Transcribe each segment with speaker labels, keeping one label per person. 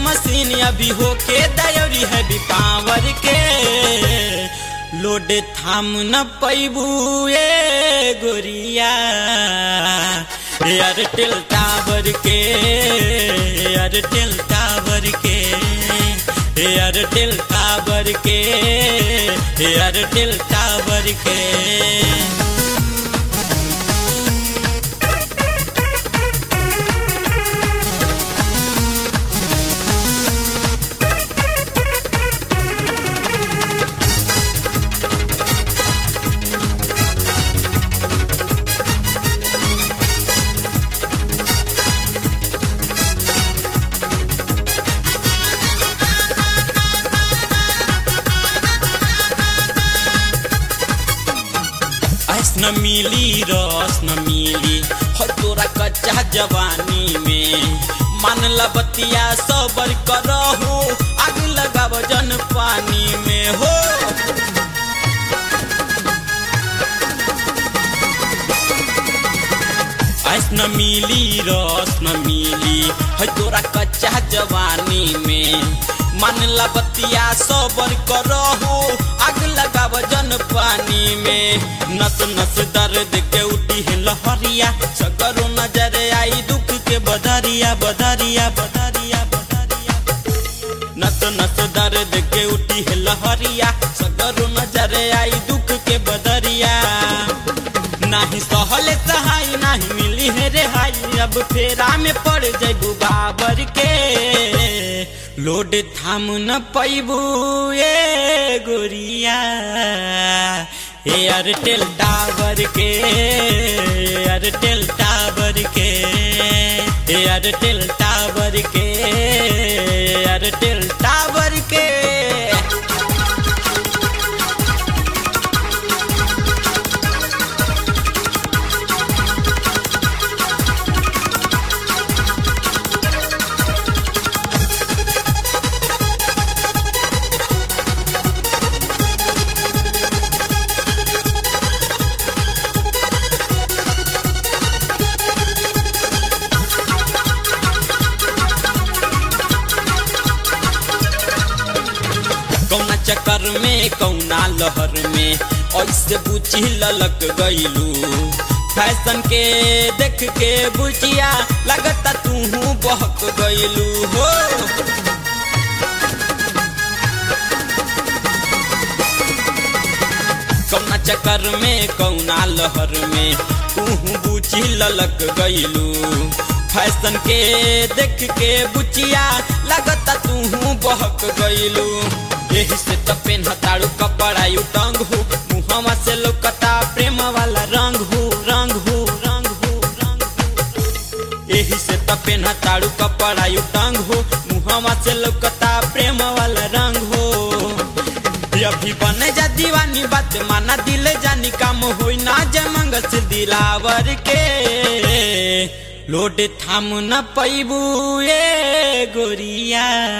Speaker 1: machine अभी होके दयोरी है भी पावर के लोड थाम न पैबू ए गोरिया एयरटेल टावर के एयरटेल टावर के एयरटेल टावर के एयरटेल टावर के ऐस न मिली रस न मिली हो तोरा कच्चा जवानी में मान ला बतिया सबर करहु आग लगाव जन पानी में हो ऐस न मिली रस न मिली है तोरा कच्चा जवानी में मान ला बतिया सबर करहु आग लगाव जन पानी में नस नस दर्द के उठी है लहरिया सगरो नजर आई दुख के बदरिया बदरिया बदरिया बदरिया नस नस दर्द के उठी है लहरिया सगरो नजर आई दुख के बदरिया नाही सहले सहाय नाही मिली है रेहाई अब फेरा में पड़ जैबू बाबर के लोड थाम न पैबू ए गोरिया एयरटेल टावर के एयरटेल टावर के एयरटेल टावर के एयरटेल टावर के कौना चक्कर में कौना लहर में ऐसे बुची ललक गईलू फैशन के देख के बुचिया लगता तू बहक गईलू हो कौना चक्कर में कौना लहर में तू बुची ललक गईलू फैशन के देख के बुचिया लगता तू बहक गईलू यही से तो पेन हताड़ू कपड़ा यू टंग हो मुहवा से लोकता प्रेम वाला रंग हो रंग हो रंग हो रंग हो यही से तो पेन हताड़ू कपड़ा यू टंग हो मुहवा से लोकता प्रेम वाला रंग हो अभी बने जा दीवानी बात माना दिल जानी काम होई ना जमंग से दिलावर के लोड थाम न पैबू ए गोरिया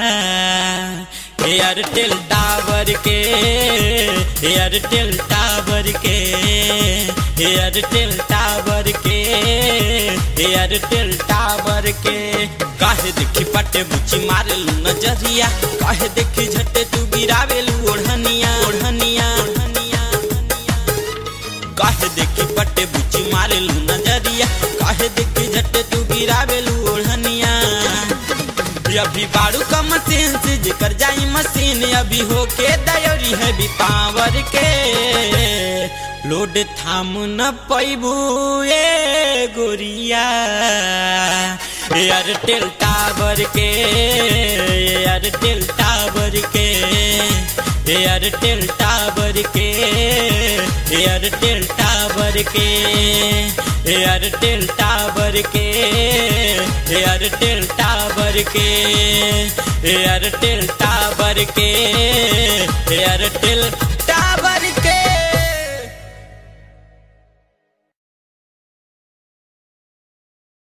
Speaker 1: एयरटेल टावर के एयरटेल टावर के एयरटेल टावर के एयरटेल टावर के काहे देखी पटे बुची मारेलू नजरिया काहे देखी झटे तू गिरावेलू ओढ़निया ओढ़निया ओढ़निया काहे देखी पटे बुची मारेलू नजरिया काहे देखी झटे तू गिरावेलू ओढ़निया अभी बाड़ू का मशीन से जिकर जाई मशीन अभी होके दयोरी है भी पावर के लोड थाम न पैबू ए गोरिया एयरटेल टावर के एयरटेल टावर के एयरटेल टावर के एयरटेल टावर के एयरटेल टावर के एयरटेल टावर के एयरटेल टावर के